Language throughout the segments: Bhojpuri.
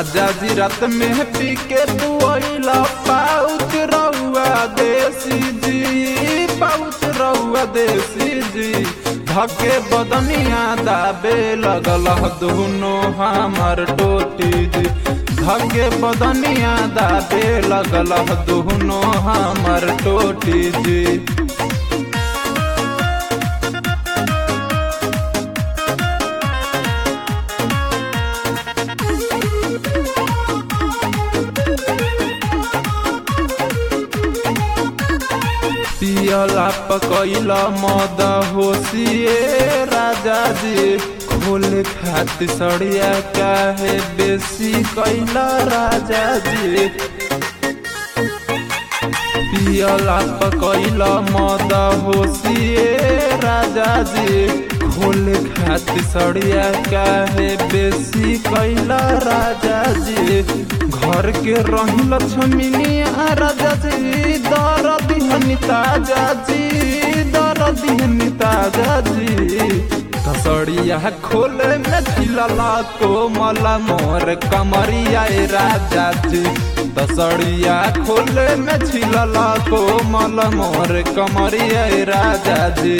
राजा जी रात में पी के तू अइला पाउच रहुआ देसी जी पाउच रहुआ देसी जी धके बदनिया दाबे लगल दुनो हमर टोटी जी धके बदनिया दाबे लगल दुनो हमर टोटी जी पियला पकैला मद होशिए राजा जी खोले खातिर सड़िया काहे बेसी कैला राजा जी पियला पकैला मद होशिए राजा जी खोले खातिर सड़िया काहे बेसी कैला राजा जी घर के रही लक्ष्मीनिया राजा जी दर दिहनी ताजा जी दर दिहनी ताजा जी तसड़िया खोले में छिलला कोमला मोर कमरिया ए राजा जी तसड़िया खोले में छिलला कोमल मोर कमरिया ए राजा जी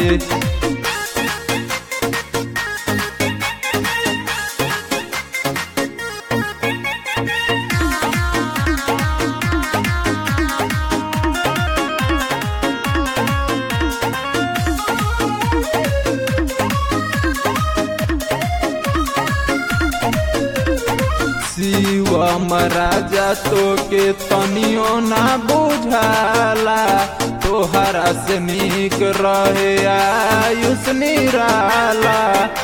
शिवम राजा तो के तनियो ना बुझाला तोहरा से निक रहे आयुष निराला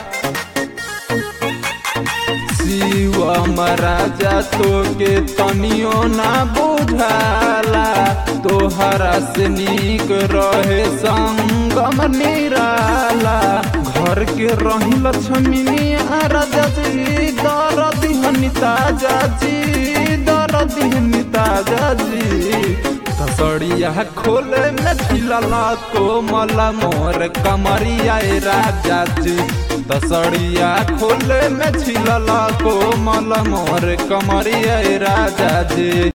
शिवम राजा तो के तनियो ना बुझाला तोहरा से निक रहे संगम निराला घर के रही लक्ष्मीनिया राजा जी दर दिहनी ताजा जी दर दिहनी ताजा जी तसड़िया खोले में छिलला कोमला मोर कमरिया ए राजा जी तसड़िया खोले में छिलला कोमल मोर कमरिया ए राजा जी